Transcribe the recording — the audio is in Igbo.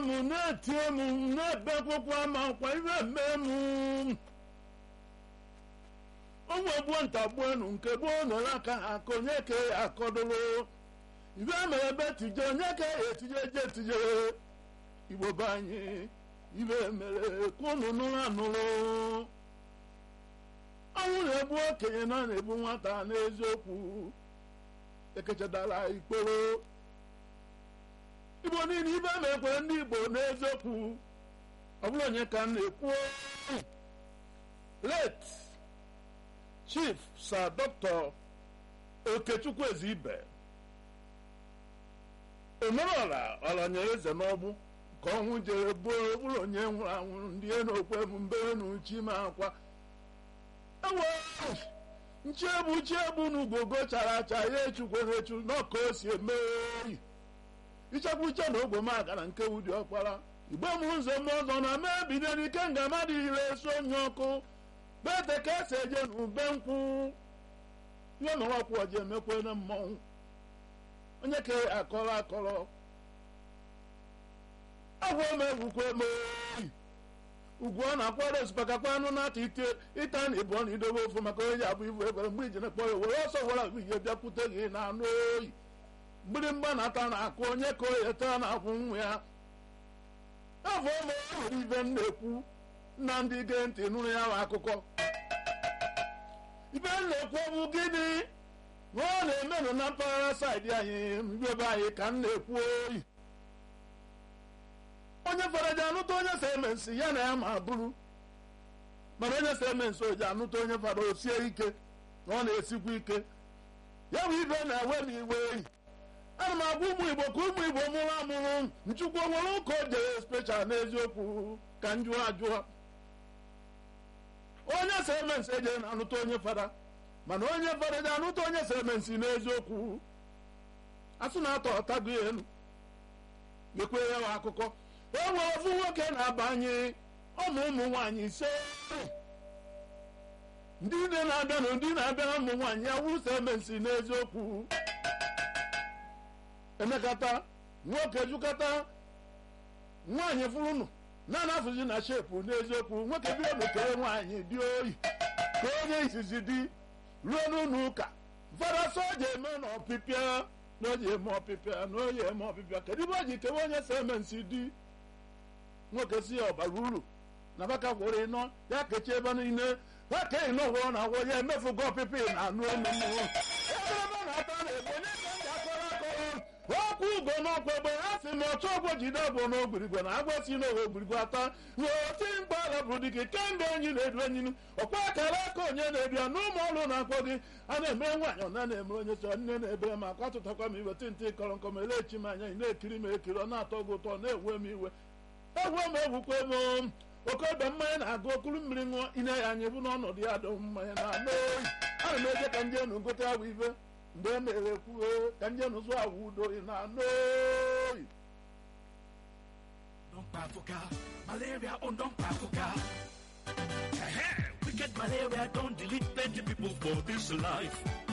m na-etie m na-ebe akwụkwọ ama nkwa ibe mee m onwe gbuo nta gbuonu nke gboo nọ n'aka ha aka onye ka ya akọdụrụ ibe mere ebe tije onye ka ya etije je etijere igbo be anyị ibe mere ka unu nụrụ anụrụ ọnwụ na-egbu okenye na na-egbu nwata n'eziokwu ekechadara ikporo igbo niile ibe mekwere ndị igbo n'eziokwu ọ bụrụ onye ka m na-ekwu late chief sir dr okechukwu ezibe omerọla ọlanyere eze n'ọgbụ ka ọnwụ jere gbuo bụrụ onye nwụrụ anwụ ndị n'okwe m mbere na uchi ma akwa ewe nchiegbu chiegbu na ugogo chara acha ya echukwere echu n'ọka o si eme oyi ichekwa uche na ogwomaka na nke wudi ọkpara igbe m ụzọ m ọzọ na mee bido n'ike nga mmadụ ire eso onye ọkụ bete ka esi eje n'ube nkwụ ihe nọrọ ọkwụ ọji emekwe na mmọnwụ onye ka akọrọ akọrọ agwa ome egwukwe eme oyi ugwu ọ na-akwado osikpakakwa anụ na-ata ite ịta na ịbụọ na idobe ofu maka onye ji abụ ibu ekwere mgbe iji na-ekpọ ya were ọsọ were agụ ihe bịakwute gị na anụ oyi mgbịrịmgba na-ata na-akụ onye ka oyi taa na-akwụ nwa ya afọ ome nwere ibe m na-ekwu na ndị ge ntị nụrụ ya bụ akụkọ ibe m na-ekwu bụ gịnị na ọ na-emenụ na mpaghara saịdị anyị ebe anyị ka m na-ekwu oyi onye faraji anụta onye si eme nsị ya na ya ma bụrụ mana onye si eme nsị oji anụta onye fara osie ike na ọ na-esikwa ike ya bụ ibe na-ewe m iwe eyi ana m agwa ụmụ igbo ka ụmụ igbo mụrụ amụrụ nchukwu nwere ụka o jere speshal n'eziokwu ka m jụọ ajụọ onye si eme nsị ejere na anụta onye fara mana onye fara ji anụta onye si eme nsị n'eziokwu asụ na-atọ ọtago elu gekwe ya wa akụkọ o nwere ofu nwoke na-abanye ụmụ ụmụ nwaanyị ise ndị nne na-abịa na ndị na-abịa na ụmụ nwaanyị ya wụsa eme nsị n'eziokwu emekata nwoke jukata nwaanyị fụrụnụ na anafụzi na shepu n'eziokwu nwoke bido nukere nwaanyị dị oyi ka onye izizi dị ruo n'ụlọ ụka fada soja eme na ọpịpịa na oji eme ọpịpịa na oyi eme ọpịpịa kedu ibe o ji kewe onye si eme nsị dị nwoke si ya ọbara uru na baka gwere ịnọ ya kechie ebe niile ha ka ịnọ gwọrọ na agwọ ya emefugo ọpịpị na anụ elu mmụọ ebe ebe na-ata na-egbu onye ka m ga-akọrọ akọrọ okwu ugo n'ọkwa egbe ha si ma ọchọ ọgwọ jide ọgwọ n'ogbirigwe na agwọ si n'owe ogbirigwe ata na oti mkpa ala bụrụ dịka kemgbe enyi na-edu enyi ọkwa akara aka onye na-edu ya n'ụmụ ọrụ na-akpọ gị a na-eme nwaanyị ọ na-eme onye so nne na-ebe ma akwa tụtakwa m iwe tịntị kọrọ nkọ ma elechi m anya ị na-ekiri m ekiri ọ na-atọ gị ụtọ na-ewe m iwe egwu m egwukwa m okorobịa mmanya na-agụ okuru mmiri ṅụọ ine ya anya bụ n'ọnọdụ ya dụ mmanya na anụ oyi ana m eje ka nje nu gote agwụ ibe mgbe e mere kwuo ka nje nu zụọ agwụ udo na anụ oyi Don't bafuka, malaria on don't bafuka. Wicked malaria don't delete plenty people for this life.